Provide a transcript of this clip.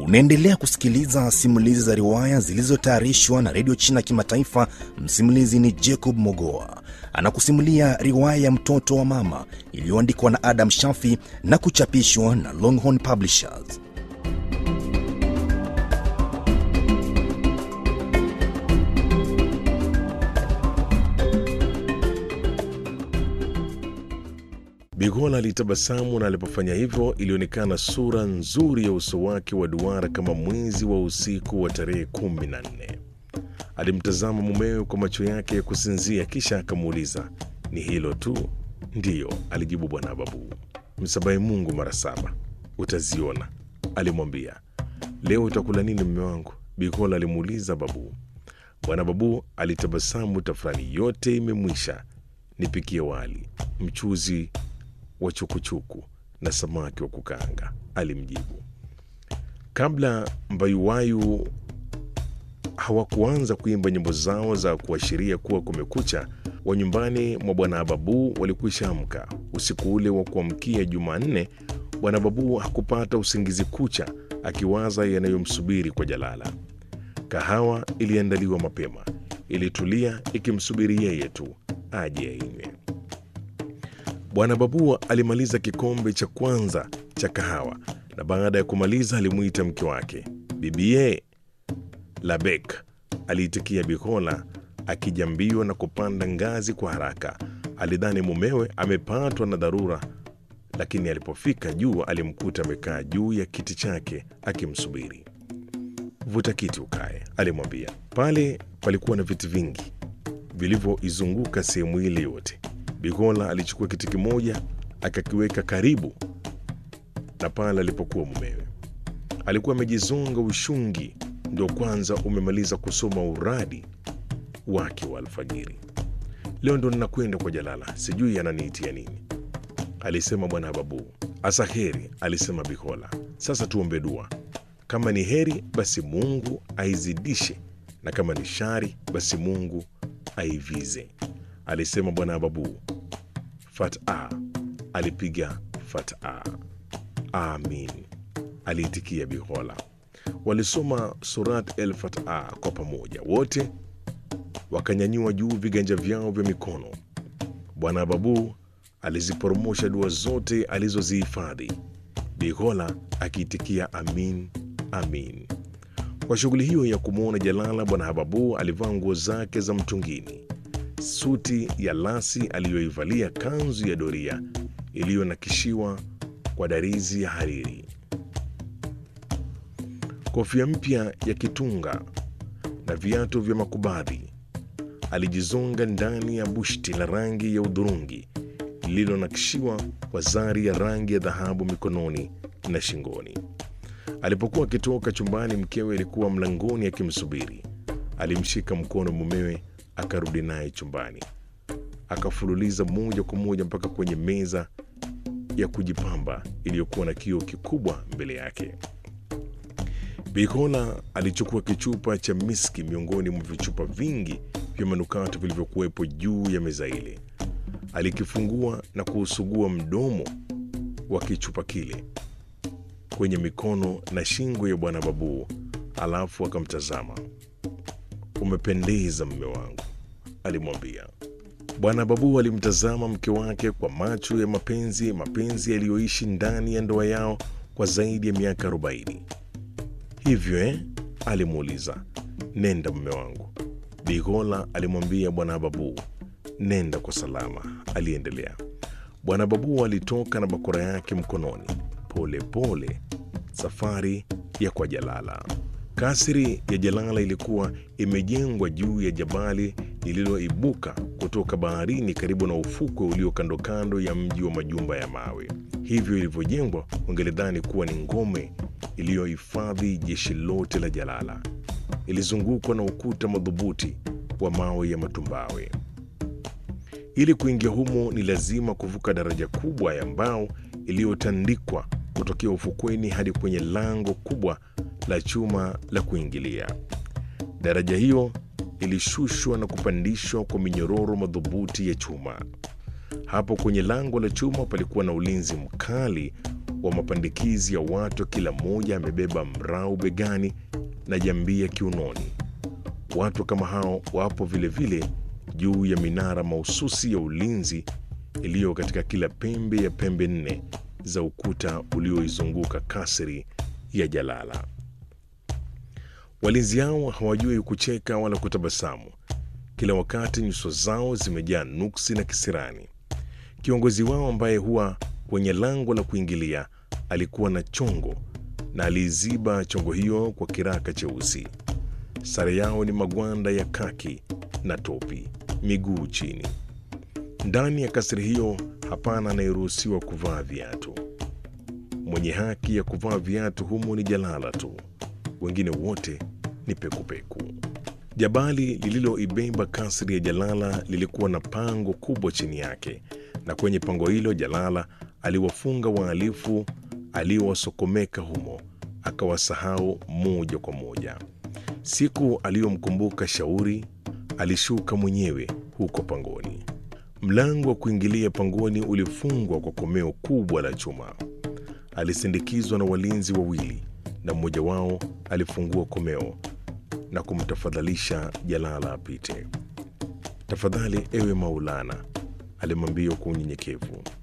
Unaendelea kusikiliza simulizi za riwaya zilizotayarishwa na redio China Kimataifa. Msimulizi ni Jacob Mogoa, anakusimulia riwaya ya mtoto wa mama iliyoandikwa na Adam Shafi na kuchapishwa na Longhorn Publishers. Bigola alitabasamu na alipofanya hivyo ilionekana sura nzuri ya uso wake wa duara kama mwezi wa usiku wa tarehe kumi na nne. Alimtazama mumewe kwa macho yake ya kusinzia, kisha akamuuliza, ni hilo tu? Ndiyo, alijibu bwana Babu. Msabahi Mungu mara saba, utaziona, alimwambia. Leo utakula nini mme wangu? Bigola alimuuliza Babu. Bwana Babu alitabasamu, tafrani yote imemwisha, nipikie wali, mchuzi wa chukuchuku na samaki wa kukaanga, alimjibu. Kabla mbayuwayu hawakuanza kuimba nyimbo zao za kuashiria kuwa kumekucha, wa nyumbani mwa bwana Babu walikwisha amka. Usiku ule wa kuamkia Jumanne, bwana Babu hakupata usingizi kucha, akiwaza yanayomsubiri kwa Jalala. Kahawa iliandaliwa mapema, ilitulia ikimsubiri yeye tu aje ainywe. Bwana Babu alimaliza kikombe cha kwanza cha kahawa na baada ya kumaliza alimwita mke wake. Bibie Labek aliitikia Bikola akijambiwa na kupanda ngazi kwa haraka. Alidhani mumewe amepatwa na dharura, lakini alipofika juu alimkuta amekaa juu ya kiti chake akimsubiri. Vuta kiti ukae, alimwambia. Pale palikuwa na viti vingi vilivyoizunguka sehemu ile yote. Bigola alichukua kiti kimoja akakiweka karibu na pale alipokuwa mumewe. Alikuwa amejizonga ushungi, ndio kwanza umemaliza kusoma uradi wake wa alfajiri. Leo ndo ninakwenda kwa Jalala, sijui ananiitia nini, alisema bwana Babu. Asa heri, alisema Bigola. Sasa tuombe dua, kama ni heri basi Mungu aizidishe, na kama ni shari basi Mungu aivize, alisema bwana Babu. Fata alipiga fata. Amin, aliitikia Bihola. Walisoma Surat el Fata kwa pamoja, wote wakanyanyua juu viganja vyao vya mikono. Bwana Babu aliziporomosha dua zote alizozihifadhi, Bihola akiitikia amin, amin. Kwa shughuli hiyo ya kumwona Jalala, bwana Hababu alivaa nguo zake za mtungini, suti ya lasi aliyoivalia, kanzu ya doria iliyonakishiwa kwa darizi ya hariri, kofia mpya ya kitunga na viatu vya makubadhi. Alijizonga ndani ya bushti la rangi ya udhurungi lililonakishiwa kwa zari ya rangi ya dhahabu mikononi na shingoni. Alipokuwa akitoka chumbani, mkewe alikuwa mlangoni akimsubiri. Alimshika mkono mumewe, akarudi naye chumbani, akafululiza moja kwa moja mpaka kwenye meza ya kujipamba iliyokuwa na kioo kikubwa mbele yake. Bikola alichukua kichupa cha miski miongoni mwa vichupa vingi vya manukato vilivyokuwepo juu ya meza ile. Alikifungua na kuusugua mdomo wa kichupa kile kwenye mikono na shingo ya bwana Babu, alafu akamtazama. Umependeza mme wangu, alimwambia. Bwana Babu alimtazama mke wake kwa macho ya mapenzi, mapenzi yaliyoishi ndani ya ndoa yao kwa zaidi ya miaka arobaini. Hivyo eh? alimuuliza. Nenda mme wangu, Bigola alimwambia bwana Babu. Nenda kwa salama, aliendelea. Bwana Babu alitoka na bakora yake mkononi pole pole safari ya kwa Jalala. Kasri ya Jalala ilikuwa imejengwa juu ya jabali lililoibuka kutoka baharini karibu na ufukwe ulio kando kando ya mji wa majumba ya mawe. Hivyo ilivyojengwa, ungelidhani kuwa ni ngome iliyohifadhi jeshi lote la Jalala. Ilizungukwa na ukuta madhubuti wa mawe ya matumbawe. Ili kuingia humo ni lazima kuvuka daraja kubwa ya mbao iliyotandikwa kutokea ufukweni hadi kwenye lango kubwa la chuma la kuingilia. Daraja hiyo ilishushwa na kupandishwa kwa minyororo madhubuti ya chuma. Hapo kwenye lango la chuma palikuwa na ulinzi mkali wa wa mapandikizi ya watu, kila mmoja amebeba mrau begani na jambia kiunoni. Watu kama hao wapo vilevile vile juu ya minara mahususi ya ulinzi iliyo katika kila pembe ya pembe nne za ukuta ulioizunguka kasri ya Jalala. Walinzi hao hawajui kucheka wala kutabasamu. Kila wakati nyuso zao zimejaa nuksi na kisirani. Kiongozi wao ambaye huwa kwenye lango la kuingilia alikuwa na chongo na aliiziba chongo hiyo kwa kiraka cheusi. Sare yao ni magwanda ya kaki na topi, miguu chini. Ndani ya kasri hiyo hapana anayeruhusiwa kuvaa viatu. Mwenye haki ya kuvaa viatu humo ni Jalala tu, wengine wote ni pekupeku. Jabali lililoibeba kasri ya Jalala lilikuwa na pango kubwa chini yake, na kwenye pango hilo Jalala aliwafunga wahalifu aliowasokomeka humo, akawasahau moja kwa moja. Siku aliyomkumbuka Shauri alishuka mwenyewe huko pangoni. Mlango wa kuingilia pangoni ulifungwa kwa komeo kubwa la chuma. Alisindikizwa na walinzi wawili, na mmoja wao alifungua komeo na kumtafadhalisha Jalala apite. Tafadhali ewe Maulana, alimwambia kwa unyenyekevu,